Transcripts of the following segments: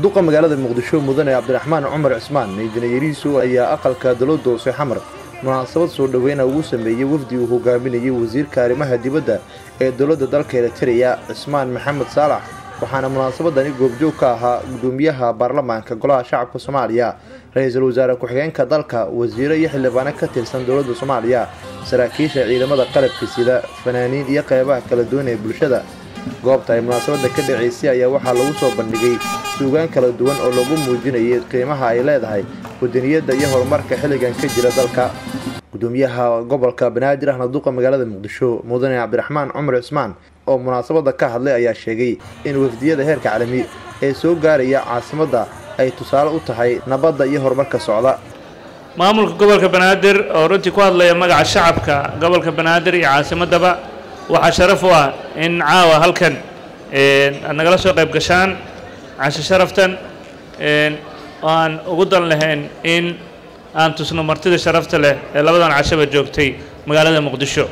duqa magaalada muqdisho mudane cabdiraxmaan cumar cismaan injineeriisu ayaa aqalka dowladda hoose xamar munaasabad soo dhoweyna ugu sameeyey wafdi uu hogaaminayay wasiirka arrimaha dibadda ee dowladda dalka eritreya cismaan maxamed saalax waxaana munaasabadani goobjoog ka ahaa gudoomiyaha baarlamaanka golaha shacabka soomaaliya ra-iisul wasaare ku-xigeenka dalka wasiiro iyo xildhibaano ka tirsan dowladda soomaaliya saraakiisha ciidamada qalabka sida fanaaniin iyo qeybaha kala duwan ee bulshada goobta ay munaasabadda ka dhacaysay ayaa waxaa lagu soo bandhigay suugaan kala duwan oo lagu muujinayay qiimaha ay leedahay wadaniyadda iyo horumarka xilligan ka jira dalka gudoomiyaha gobolka banaadir ahna duqa magaalada muqdisho mudane cabdiraxmaan cumar cismaan oo munaasabadda ka hadlay ayaa sheegay in wafdiyada heerka caalami ee soo gaaraya caasimadda ay tusaale u tahay nabadda iyo horumarka socda maamulka gobolka banaadir oo runtii ku hadlaya magaca shacabka gobolka banaadir iyo caasimaddaba waxaa sharaf u ah in caawa halkan aad nagala soo qayb gashaan casho sharaftan oo aan ugu dan lahayn in aan tusno martida sharafta leh ee labadan cashaba joogtay magaalada muqdisho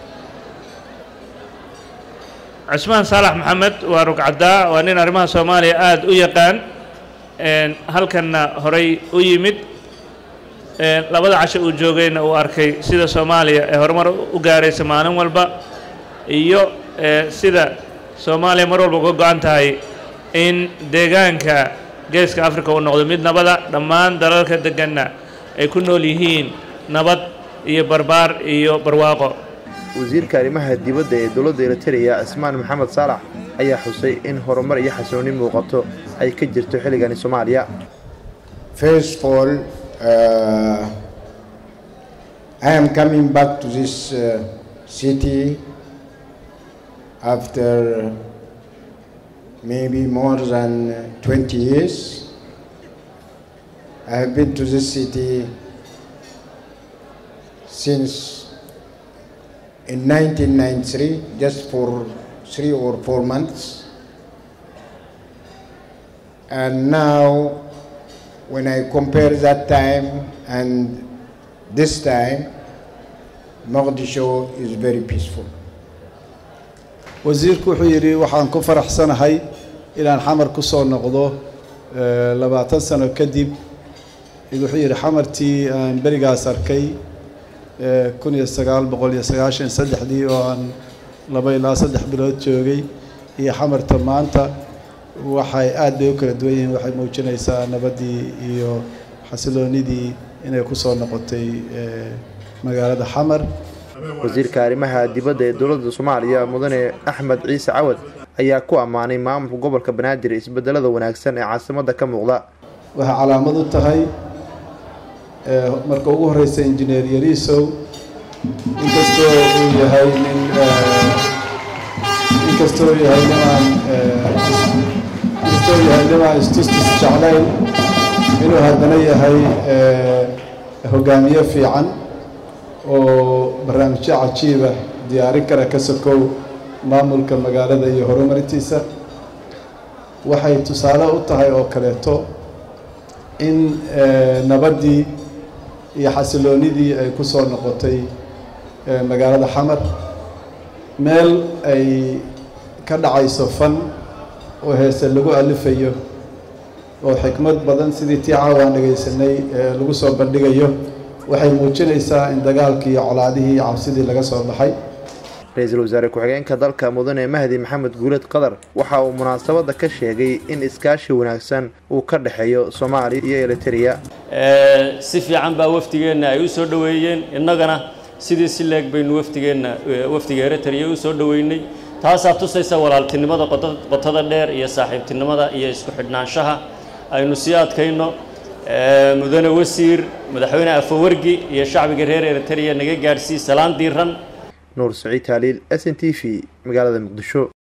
cusmaan saalax maxamed waa rugcaddaa waa nin arrimaha soomaaliya aada u yaqaan halkanna horay u yimid labada casho uu joogayna uu arkay sida soomaaliya ee horumar u gaaraysa maalin walba iyo sida soomaaliya mar walba uga go-an tahay in deegaanka geeska africa uu noqdo mid nabada dhammaan dalalka deganna ay ku nool yihiin nabad iyo barbaar iyo barwaaqo wasiirka arrimaha dibadda ee dowladda eritreya cismaan maxamed saalax ayaa xusay in horumar iyo xasilooni muuqato ay ka jirto xilligani soomaaliya First of all, uh, I am coming back to this uh, city after maybe more than 20 years. I have been to this city since in 1993, just for three or four months. And now, when I compare that time and this time, Mogadishu is very peaceful. wasiirku wuxuu yidhi waxaan ku faraxsanahay inaan xamar ku soo noqdo labaatan sano kadib wuxuu yidhi xamartii aan berigaas arkay kun iyo sagaal boqol iyo sagaashan saddexdii oo aan laba ilaa saddex bilood joogay iyo xamarta maanta waxay aad bay u kala duwan yihiin waxay muujinaysaa nabaddii iyo xasiloonidii inay ku soo noqotay magaalada xamar wasiirka arrimaha dibadda ee dowladda soomaaliya mudane axmed ciise cawad ayaa ku ammaanay maamulka gobolka banaadir isbedelada wanaagsan ee caasimadda ka muuqda waxay calaamad u tahay marka ugu horeysa injineer yariisow inkastoo uu yahay nin inkastoo uu yahay nimaan inkastoo uu yahay nimaan istustus jeclayn inuu haddana yahay hogaamiye fiican oo barnaamijyo cajiiba diyaarin kara ka sokow maamulka magaalada iyo horumarintiisa waxay tusaale u tahay oo kaleeto in nabaddii iyo xasiloonidii ay ku soo noqotay magaalada xamar meel ay ka dhacayso fan oo heese lagu alifayo oo xikmad badan sidii tii caawaan dhegaysanay lagu soo bandhigayo waxay muujinaysaa in dagaalkii iyo colaadihii iyo cabsidii laga soo baxay ra-iisul wasaare ku-xigeenka dalka mudane mahdi maxamed guuleed qadar waxa uu munaasabadda ka sheegay in iskaashi wanaagsan uu ka dhexeeyo soomaaliya iyo eritreya si fiican baa wafdigeenna ay u soo dhoweeyeen innagana sidii si leeg baynu wafdigeenna wafdiga eritreya u soo dhoweynay taasaa tusaysa walaaltinimada qotada dheer iyo saaxiibtinimada iyo isku xidhnaanshaha aynu sii adkayno mudane wasiir madaxweyne afawargi iyo shacbiga reer eritreya naga gaadhsii salaan diiran nuur saciid taaliil s n t v magaalada muqdisho